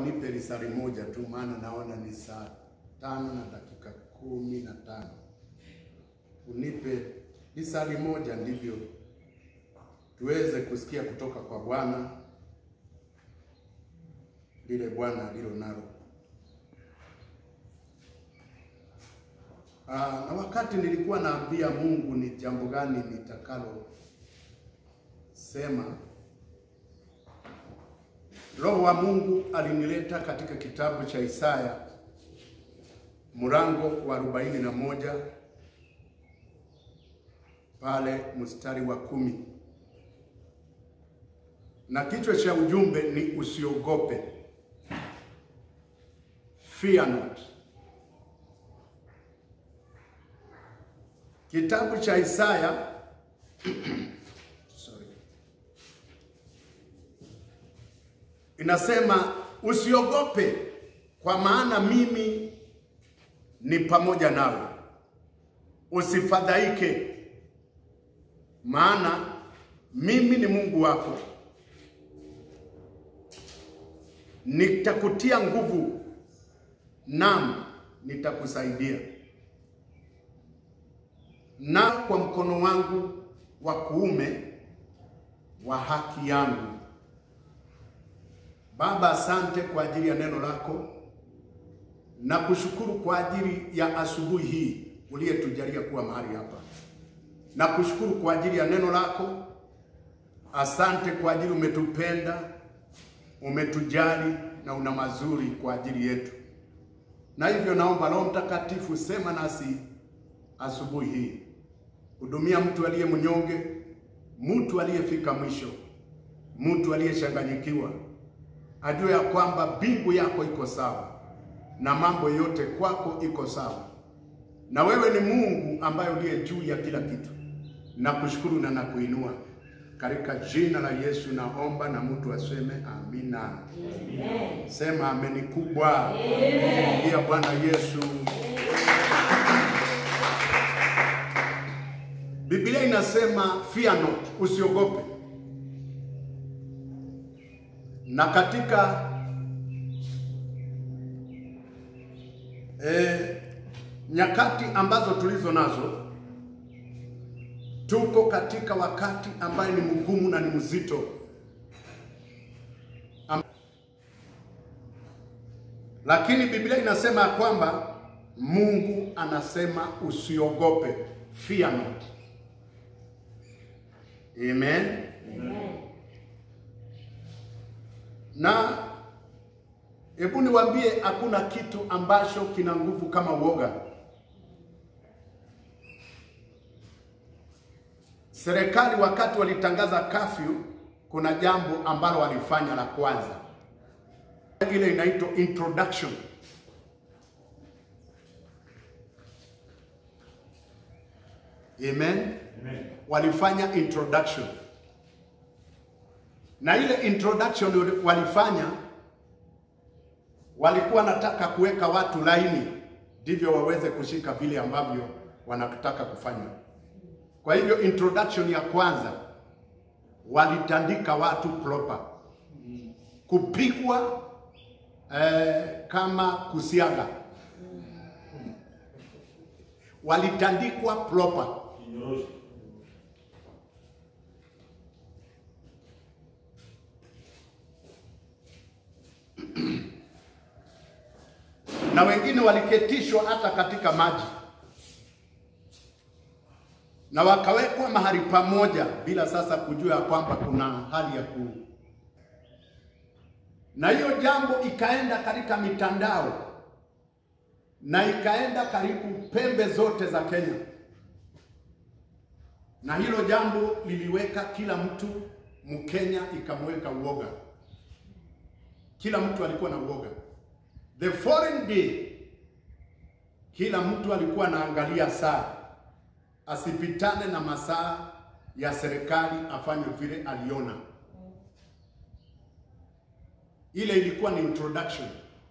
unipe lisali moja tu, maana naona ni saa tano na dakika kumi na tano. Unipe lisali moja, ndivyo tuweze kusikia kutoka kwa Bwana lile Bwana alilo nalo. Aa, na wakati nilikuwa naambia Mungu ni jambo gani nitakalo sema, Roho wa Mungu alinileta katika kitabu cha Isaya mlango wa arobaini na moja pale mstari wa kumi na kichwa cha ujumbe ni usiogope, fear not. Kitabu cha Isaya sorry, inasema usiogope, kwa maana mimi ni pamoja nawe, usifadhaike, maana mimi ni Mungu wako, nitakutia nguvu, nam nitakusaidia na kwa mkono wangu wa kuume wa haki yangu. Baba, asante kwa ajili ya neno lako na kushukuru kwa ajili ya asubuhi hii uliyetujalia kuwa mahali hapa, na kushukuru kwa ajili ya neno lako. Asante kwa ajili umetupenda, umetujali na una mazuri kwa ajili yetu, na hivyo naomba Roho Mtakatifu, sema nasi asubuhi hii hudumia mtu aliye mnyonge, mtu aliyefika mwisho, mtu aliyechanganyikiwa, ajue ya kwamba mbingu yako iko sawa na mambo yote kwako iko sawa, na wewe ni Mungu ambaye uliye juu ya kila kitu. Nakushukuru na nakuinua katika jina la Yesu naomba, na mtu aseme amina. Amen. Sema ameni kubwa. Amen. Bwana Yesu. Biblia inasema fear not, usiogope. Na katika eh, nyakati ambazo tulizo nazo, tuko katika wakati ambaye ni mgumu na ni mzito Am lakini Biblia inasema ya kwamba Mungu anasema usiogope, fear not. Amen. Amen. Na hebu niwaambie hakuna kitu ambacho kina nguvu kama uoga. Serikali wakati walitangaza kafyu, kuna jambo ambalo walifanya la kwanza, ile inaitwa introduction. Amen. Amen. Walifanya introduction na ile introduction walifanya, walikuwa nataka kuweka watu laini, ndivyo waweze kushika vile ambavyo wanataka kufanya. Kwa hivyo introduction ya kwanza walitandika watu proper, kupigwa eh, kama kusiaga, walitandikwa proper na wengine waliketishwa hata katika maji na wakawekwa mahali pamoja bila sasa kujua ya kwamba kuna hali ya ku na hiyo jambo ikaenda katika mitandao na ikaenda karibu pembe zote za Kenya, na hilo jambo liliweka kila mtu Mkenya, ikamweka uoga. Kila mtu alikuwa na uoga. The foreign day, kila mtu alikuwa anaangalia saa asipitane na masaa ya serikali, afanye vile aliona. Ile ilikuwa ni introduction,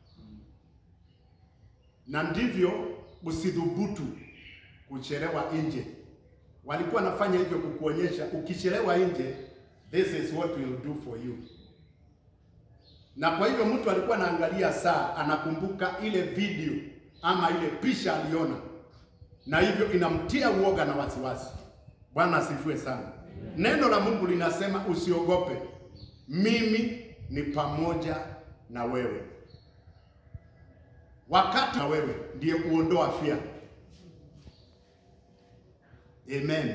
na ndivyo usidhubutu kuchelewa nje. Walikuwa nafanya hivyo kukuonyesha, ukichelewa nje, this is what we'll do for you. na kwa hivyo mtu alikuwa anaangalia saa, anakumbuka ile video ama ile picha aliona, na hivyo inamtia uoga na wasiwasi. Bwana asifiwe sana. Neno la Mungu linasema usiogope, mimi ni pamoja na wewe. Wakati na wewe ndiye uondoa fia. Amen.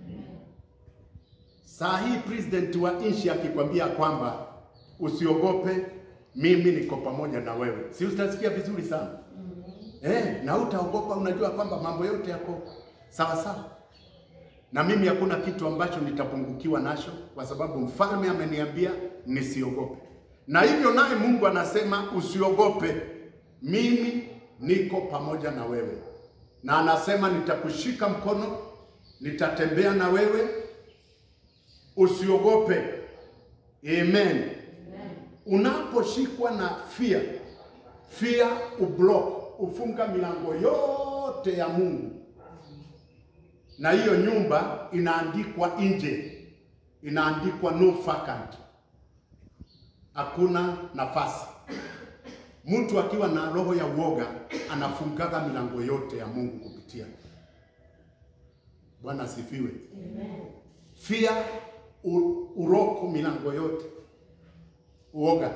Saa hii president wa nchi akikwambia kwamba usiogope, mimi niko pamoja na wewe, si utasikia vizuri sana eh? Na utaogopa, unajua kwamba mambo yote yako sawa sawa, na mimi hakuna kitu ambacho nitapungukiwa nacho, kwa sababu mfalme ameniambia nisiogope, na hivyo naye Mungu anasema usiogope, mimi niko pamoja na wewe, na anasema nitakushika mkono, nitatembea na wewe usiogope. Amen. Unaposhikwa na fear, fear ublock, ufunga milango yote ya Mungu, na hiyo nyumba inaandikwa nje, inaandikwa no vacant, hakuna nafasi. Mtu akiwa na roho ya uoga anafungaga milango yote ya Mungu kupitia. Bwana asifiwe. Fear u- uroko milango yote, uoga.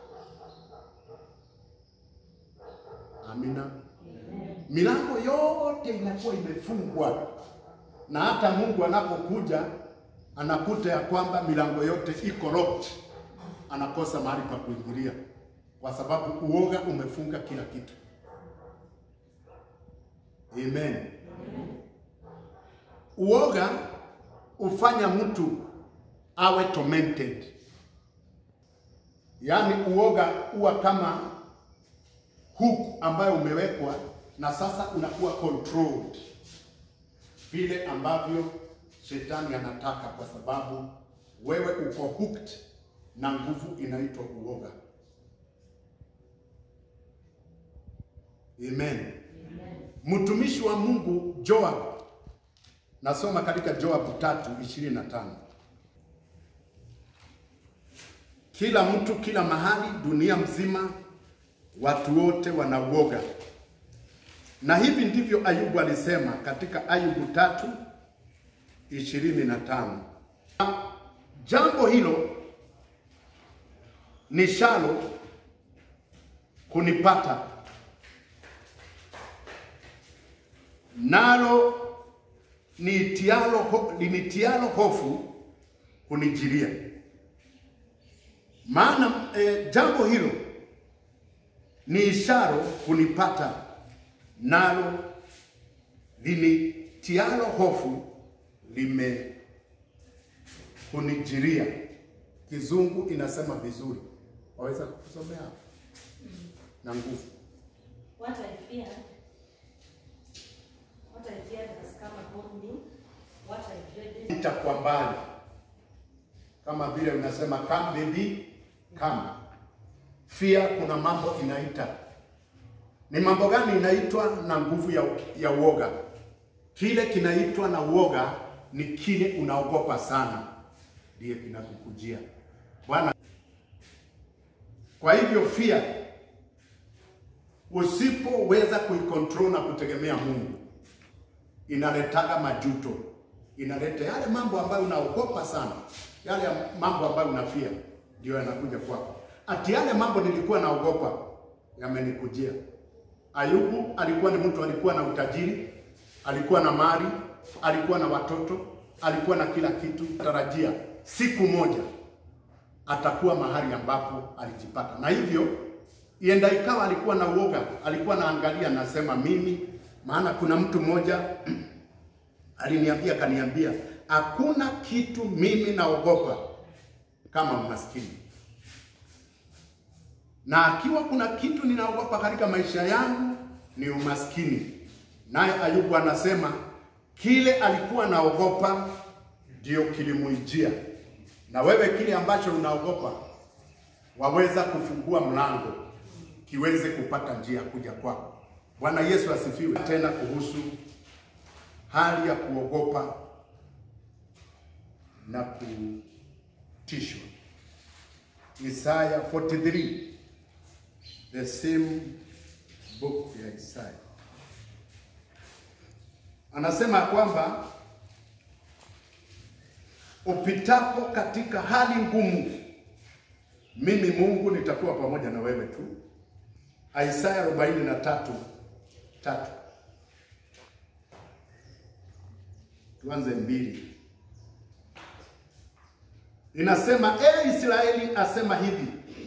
Amina. Milango yote inakuwa imefungwa, na hata Mungu anapokuja anakuta ya kwamba milango yote iko locked, anakosa mahali pa kuingilia, kwa sababu uoga umefunga kila kitu. Amen. Uoga ufanya mtu awe tormented, yaani uoga huwa kama hook ambayo umewekwa na sasa unakuwa controlled vile ambavyo shetani anataka, kwa sababu wewe uko hooked na nguvu inaitwa uoga. Amen. Mtumishi wa Mungu Joab, nasoma katika Joab tatu ishirini na tano kila mtu kila mahali dunia mzima watu wote wanauoga, na hivi ndivyo Ayubu alisema katika Ayubu tatu ishirini na tano jambo hilo ni shalo kunipata nalo nitialo ho, linitialo hofu kunijilia. Maana e, jambo hilo ni isharo kunipata, nalo linitialo hofu lime kunijiria. Kizungu inasema vizuri, waweza kusomea hapo na nguvu. What I feared, what I feared has come upon me. What I dreaded, itakuwa mbali, kama vile unasema come baby come. Fear, kuna mambo inaita. Ni mambo gani inaitwa na nguvu ya, ya uoga? Kile kinaitwa na uoga ni kile unaogopa sana, ndiye kinakukujia Bwana. Kwa hivyo fear, usipoweza kuikontrol na kutegemea Mungu, inaletaga majuto, inaleta yale mambo ambayo unaogopa sana, yale mambo ambayo unafia ndio yanakuja kwako. Ati yale mambo nilikuwa naogopa yamenikujia. Ayubu alikuwa ni mtu, alikuwa na utajiri, alikuwa na mali, alikuwa na watoto, alikuwa na kila kitu. Tarajia siku moja atakuwa mahali ambapo alijipata, na hivyo ienda ikawa alikuwa na uoga, alikuwa naangalia, nasema mimi, maana kuna mtu mmoja aliniambia, kaniambia hakuna kitu mimi naogopa kama maskini, na akiwa kuna kitu ninaogopa katika maisha yangu ni umaskini. Naye Ayubu anasema kile alikuwa naogopa ndio kilimuijia. Na wewe kile ambacho unaogopa waweza kufungua mlango kiweze kupata njia kuja kwako. Bwana Yesu asifiwe. Tena kuhusu hali ya kuogopa na kutishwa. Isaya 43 the same book ya Isaya anasema kwamba upitapo katika hali ngumu, mimi Mungu nitakuwa pamoja na wewe tu. Isaya 43 tatu. Tuanze mbili. Inasema, e Israeli asema hivi,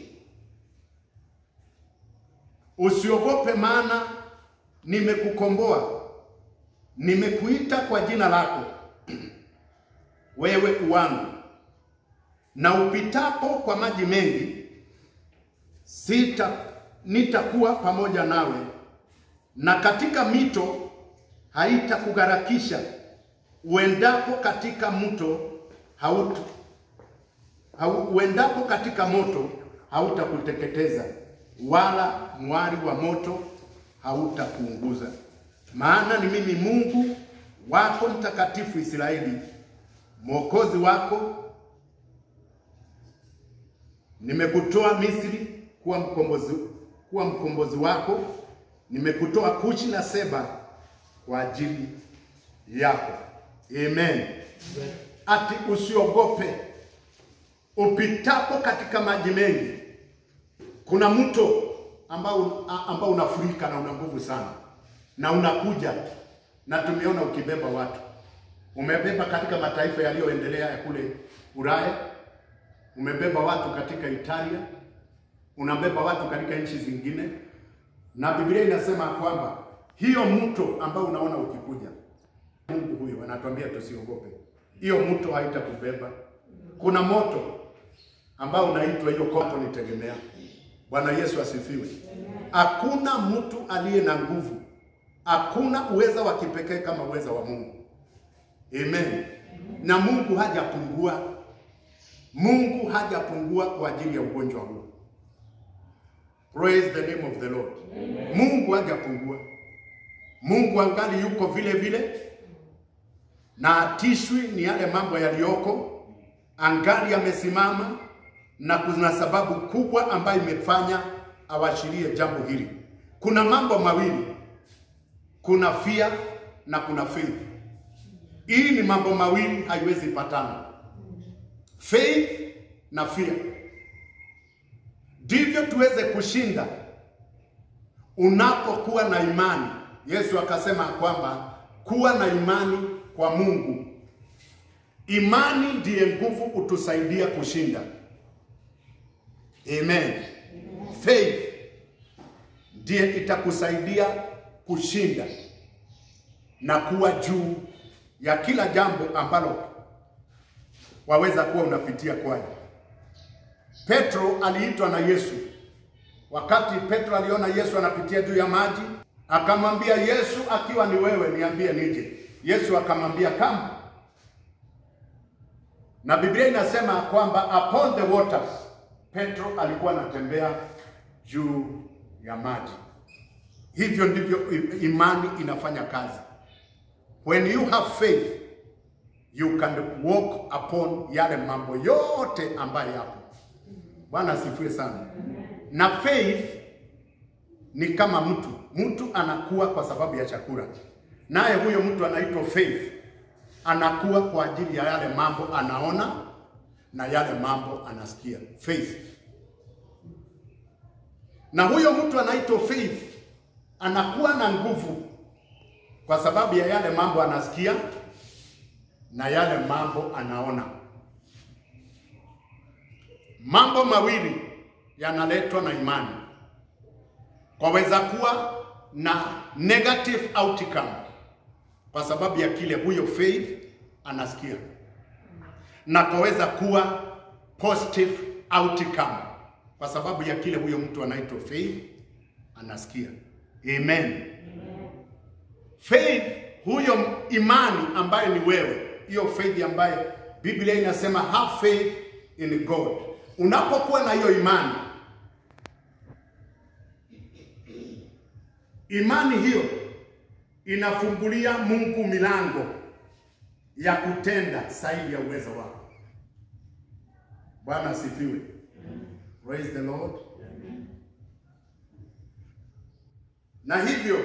usiogope, maana nimekukomboa, nimekuita kwa jina lako, wewe uwangu. Na upitapo kwa maji mengi, sita nitakuwa pamoja nawe, na katika mito haitakugharakisha. Uendapo katika mto hauta hau, uendapo katika moto hautakuteketeza, wala mwali wa moto hautakuunguza. Maana ni mimi Mungu wako mtakatifu Israeli, mwokozi wako. Nimekutoa Misri kuwa mkombozi, kuwa mkombozi wako. Nimekutoa Kushi na Seba kwa ajili yako. Amen. Ati usiogope upitapo katika maji mengi. Kuna mto ambao ambao unafurika na una nguvu sana na unakuja, na tumeona ukibeba watu, umebeba katika mataifa yaliyoendelea ya kule Ulaya, umebeba watu katika Italia, unabeba watu katika nchi zingine, na Biblia inasema kwamba hiyo mto ambao unaona ukikuja, Mungu huyo anatuambia tusiogope, hiyo mto haitakubeba. Kuna moto ambao unaitwa hiyo kopo nitegemea. Bwana Yesu asifiwe. Hakuna mtu aliye na nguvu, hakuna uweza wa kipekee kama uweza wa Mungu. Amen. Na Mungu hajapungua, Mungu hajapungua kwa ajili ya ugonjwa huu. Praise the name of the Lord. Mungu hajapungua, Mungu angali yuko vile vile, na atishwi ni yale mambo yaliyoko, angali amesimama na kuna sababu kubwa ambayo imefanya awashirie jambo hili. Kuna mambo mawili, kuna fear na kuna faith. Hii ni mambo mawili, haiwezi patana, faith na fear. Ndivyo tuweze kushinda unapokuwa na imani. Yesu akasema kwamba kuwa na imani kwa Mungu. Imani ndiye nguvu utusaidia kushinda. Amen. Faith ndiye itakusaidia kushinda na kuwa juu ya kila jambo ambalo waweza kuwa unapitia kwayo. Petro aliitwa na Yesu. Wakati Petro aliona Yesu anapitia juu ya maji, akamwambia Yesu, akiwa ni wewe niambie nije. Yesu akamwambia kama, na Biblia inasema kwamba upon the waters Petro alikuwa anatembea juu ya maji. Hivyo ndivyo imani inafanya kazi. When you have faith you can walk upon yale mambo yote ambayo yapo. Bwana asifiwe sana. Na faith ni kama mtu, mtu anakuwa kwa sababu ya chakula, naye huyo mtu anaitwa faith, anakuwa kwa ajili ya yale mambo anaona na yale mambo anasikia. Faith na huyo mtu anaitwa faith anakuwa na nguvu kwa sababu ya yale mambo anasikia na yale mambo anaona. Mambo mawili yanaletwa na imani. Kwaweza kuwa na negative outcome kwa sababu ya kile huyo faith anasikia, na kwaweza kuwa positive outcome kwa sababu ya kile huyo mtu anaitwa faith anasikia. Amen. Faith, huyo imani ambaye ni wewe, hiyo faith ambaye Biblia inasema have faith in God. Unapokuwa na hiyo imani, imani hiyo inafungulia Mungu milango ya kutenda zaidi ya uwezo wako. Bwana asifiwe. Praise the Lord. Na hivyo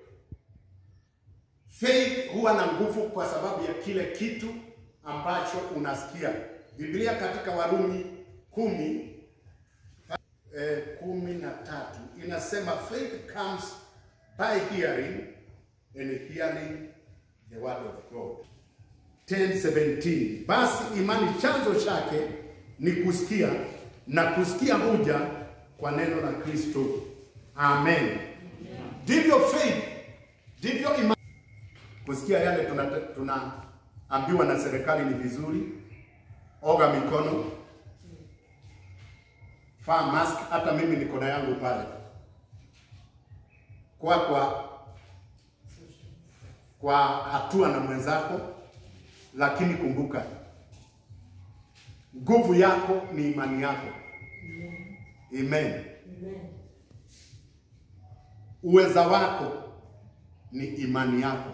faith huwa na nguvu kwa sababu ya kile kitu ambacho unasikia. Biblia katika Warumi kumi eh, kumi na tatu inasema faith comes by hearing and hearing the word of God. 10:17 basi imani chanzo chake ni kusikia na kusikia huja kwa neno la Kristo. Amen. Ndivyo faith, ndivyo imani. Kusikia yale tunaambiwa tuna na serikali ni vizuri. Oga mikono, vaa mask. Hata mimi niko na yangu pale kwa kwa kwa hatua na mwenzako, lakini kumbuka nguvu yako ni imani yako. Amen. Uweza wako ni imani yako.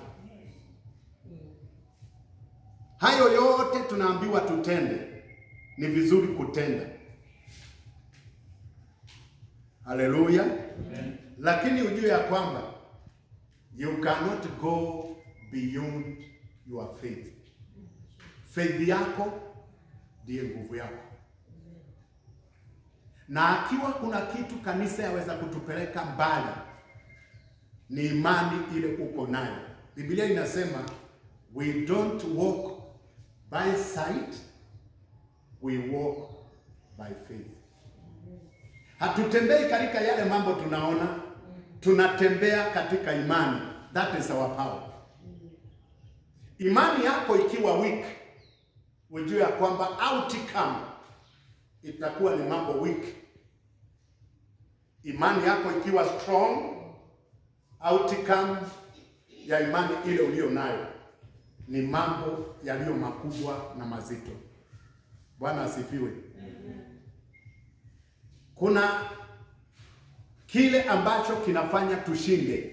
Hayo yote tunaambiwa tutende, ni vizuri kutenda. Haleluya! Lakini ujue ya kwamba you cannot go beyond your faith. Faith yako ndiye nguvu yako, na akiwa kuna kitu kanisa yaweza kutupeleka mbali ni imani ile uko nayo. Biblia inasema we don't walk by sight, we walk by faith. Hatutembei katika yale mambo tunaona, tunatembea katika imani. That is our power. Imani yako ikiwa weak, ujue ya kwamba outcome itakuwa ni mambo weak. Imani yako ikiwa strong, outcome ya imani ile uliyo nayo ni mambo yaliyo makubwa na mazito. Bwana asifiwe. Kuna kile ambacho kinafanya tushinde.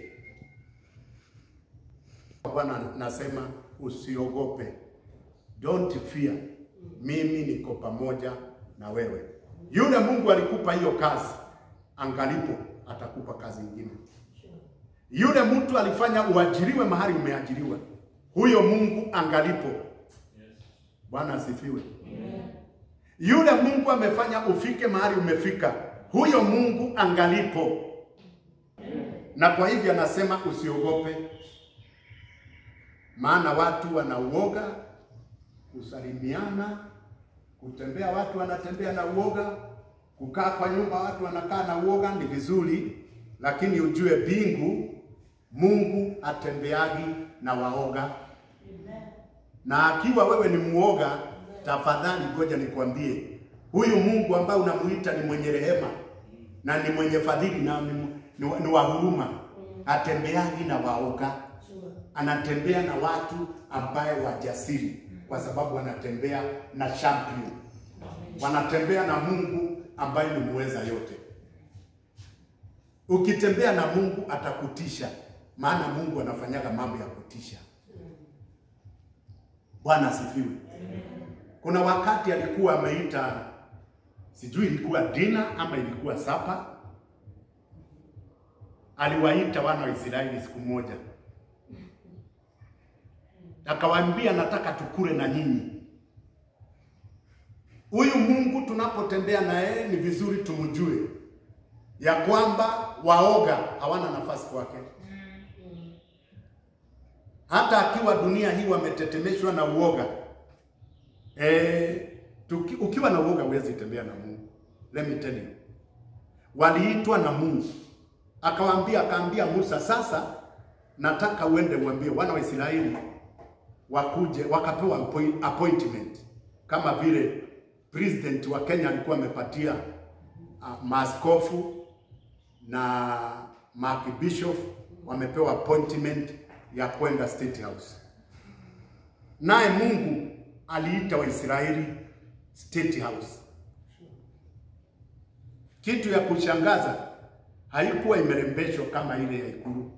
Bwana nasema usiogope, don't fear, mimi niko pamoja na wewe. Yule Mungu alikupa hiyo kazi, angalipo atakupa kazi nyingine. Yule mtu alifanya uajiriwe mahali umeajiriwa, huyo Mungu angalipo. Bwana asifiwe. Yule Mungu amefanya ufike mahali umefika, huyo Mungu angalipo. Na kwa hivyo anasema usiogope, maana watu wanauoga kusalimiana, kutembea, watu wanatembea na uoga, kukaa kwa nyumba, watu wanakaa na uoga. Ni vizuri, lakini ujue bingu Mungu atembeagi na waoga, na akiwa wewe ni muoga, tafadhali ngoja nikwambie, huyu Mungu ambaye unamuita ni mwenye rehema na ni mwenye fadhili na ni, ni, ni wa huruma, atembeagi na waoga, anatembea na watu ambaye wajasiri, kwa sababu wanatembea na champion, wanatembea na Mungu ambaye ni muweza yote. Ukitembea na Mungu atakutisha, maana Mungu anafanyaga mambo ya kutisha. Bwana asifiwe. Kuna wakati alikuwa ameita, sijui ilikuwa dina ama ilikuwa sapa, aliwaita wana wa Israeli siku moja, akawaambia nataka tukule na nyinyi. Huyu Mungu tunapotembea na yeye ni vizuri tumjue ya kwamba waoga hawana nafasi kwake. Hata akiwa dunia hii wametetemeshwa na uoga e, tuki, ukiwa na uoga huwezi tembea na Mungu. Let me tell you, waliitwa na Mungu akawaambia, akaambia Musa, sasa nataka uende uambie wana wa Israeli wakuje, wakapewa appointment kama vile president wa Kenya alikuwa amepatia uh, maaskofu na maarchbishop wamepewa appointment ya kwenda State House. Naye Mungu aliita Waisraeli State House. Kitu ya kushangaza, haikuwa imerembeshwa kama ile ya ikulu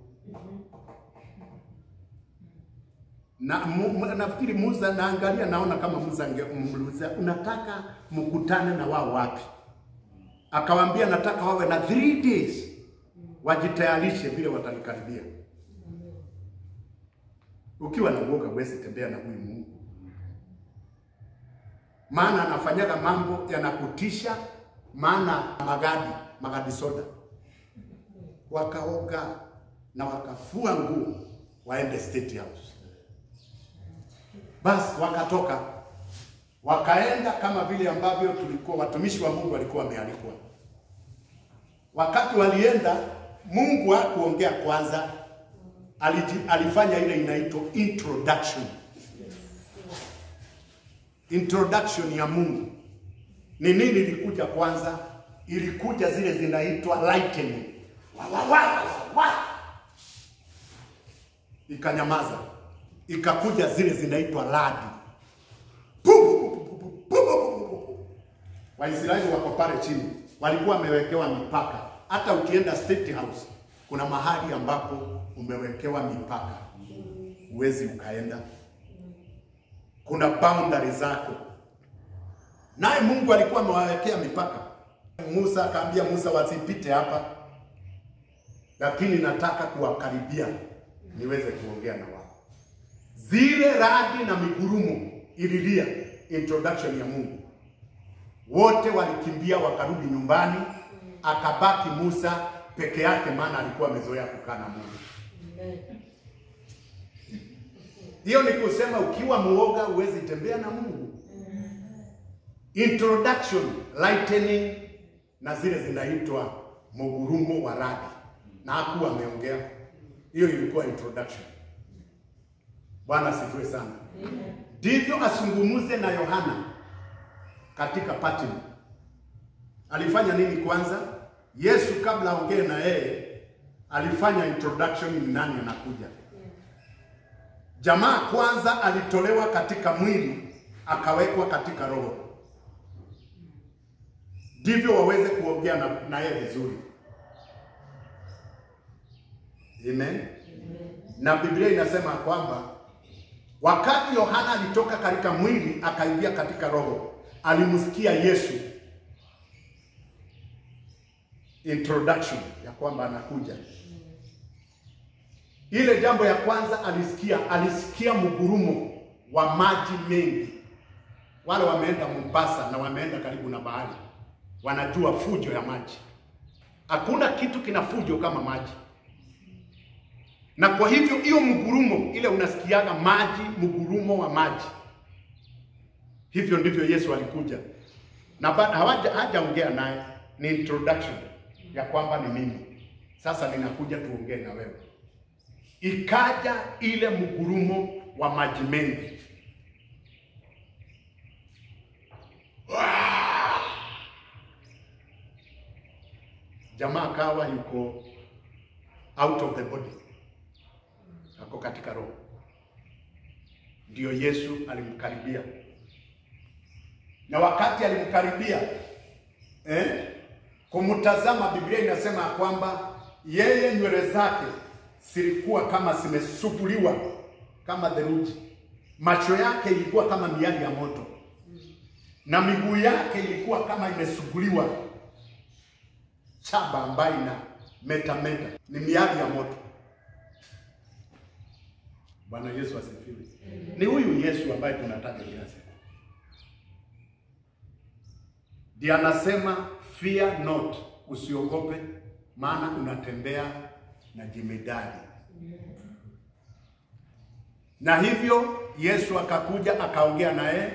na mu, nafikiri Musa, naangalia naona kama Musa angemuuliza unataka mkutane na wao wapi? akawaambia nataka wawe na three days wajitayarishe vile watanikaribia. Ukiwa na uoga huwezi tembea na huyu Mungu, maana anafanyaga mambo yanakutisha. Maana magadi magadi soda wakaoga na wakafua nguo waende State House. Basi wakatoka wakaenda kama vile ambavyo tulikuwa watumishi wa Mungu walikuwa wamealikwa. Wakati walienda, Mungu hakuongea kwanza, aliji, alifanya ile inaitwa introduction. Introduction ya Mungu ni nini? Ilikuja kwanza, ilikuja zile zinaitwa lightning, wa, wa, wa, wa. Ikanyamaza, ikakuja zile zinaitwa radi Waisraeli wako pale chini, walikuwa wamewekewa mipaka. Hata ukienda State House kuna mahali ambapo umewekewa mipaka, huwezi ukaenda. Kuna boundary zako, naye Mungu alikuwa amewawekea mipaka. Musa akaambia Musa wasipite hapa, lakini nataka kuwakaribia niweze kuongea na wao. Zile radi na migurumo ililia introduction ya Mungu wote walikimbia wakarudi nyumbani, akabaki Musa peke yake, maana alikuwa amezoea kukaa na Mungu. Hiyo ni kusema ukiwa muoga huwezi tembea na Mungu. Introduction, lightning na zile zinaitwa mugurumo wa radi, na hakuwa ameongea. Hiyo ilikuwa introduction. Bwana asifiwe sana. Ndivyo asungumuze na Yohana katika Patmo. Alifanya nini kwanza? Yesu kabla aongee na yeye alifanya introduction, ni nani anakuja. Jamaa kwanza alitolewa katika mwili akawekwa katika roho, ndivyo waweze kuongea na, na yeye vizuri. Amen. Na Biblia inasema kwamba wakati Yohana alitoka katika mwili akaingia katika roho alimsikia Yesu introduction ya kwamba anakuja. Ile jambo ya kwanza alisikia, alisikia mgurumo wa maji mengi. Wale wameenda Mombasa na wameenda karibu na bahari, wanajua fujo ya maji. Hakuna kitu kina fujo kama maji, na kwa hivyo hiyo mgurumo ile unasikiaga maji, mgurumo wa maji Hivyo ndivyo Yesu alikuja na hawaja hajaongea naye, ni introduction ya kwamba ni mimi sasa ninakuja tuongee na wewe. Ikaja ile mgurumo wa maji mengi, jamaa akawa yuko out of the body, ako katika roho. Ndio Yesu alimkaribia na wakati alimkaribia eh, kumtazama, Biblia inasema kwamba yeye nywele zake zilikuwa kama zimesuguliwa kama theluji, macho yake ilikuwa kama miali ya moto, na miguu yake ilikuwa kama imesuguliwa chaba ambayo ina metameta, ni miali ya moto. Bwana Yesu asifiwe. Ni huyu Yesu ambaye tunataka kila siku ndiye anasema fear not, usiogope, maana unatembea na jemedari. Na hivyo Yesu akakuja akaongea naye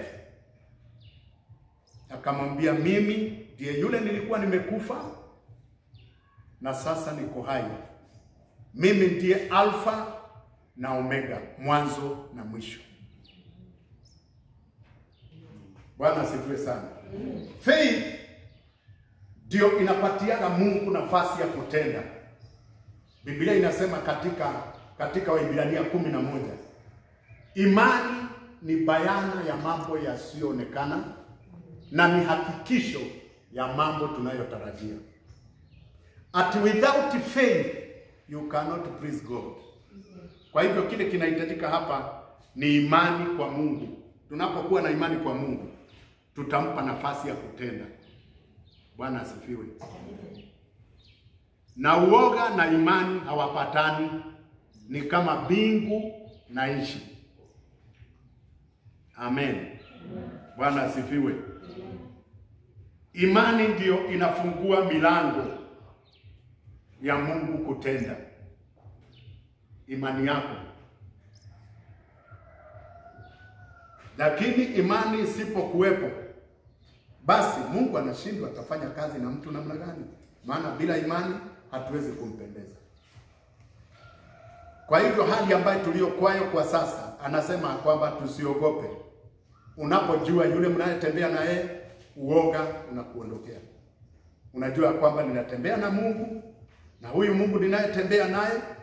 akamwambia, mimi ndiye yule nilikuwa nimekufa na sasa niko hai. Mimi ndiye Alfa na Omega, mwanzo na mwisho. Bwana asifiwe sana. Faith ndio inapatiana Mungu nafasi ya kutenda. Biblia inasema katika katika Waibrania kumi na moja imani ni bayana ya mambo yasiyoonekana na ni hakikisho ya mambo tunayotarajia. At without faith you cannot please God. Kwa hivyo kile kinahitajika hapa ni imani kwa Mungu. Tunapokuwa na imani kwa Mungu, tutampa nafasi ya kutenda. Bwana asifiwe. Na uoga na imani hawapatani, ni kama mbingu na nchi. Amen. Bwana asifiwe. Imani ndiyo inafungua milango ya Mungu kutenda. Imani yako. Lakini imani isipokuwepo, basi Mungu anashindwa atafanya kazi na mtu namna gani? Maana bila imani hatuwezi kumpendeza. Kwa hivyo hali ambayo tuliyokwayo kwa sasa, anasema kwamba tusiogope. Unapojua yule mnayetembea na yeye, uoga unakuondokea. Unajua kwamba ninatembea na Mungu na huyu Mungu ninayetembea naye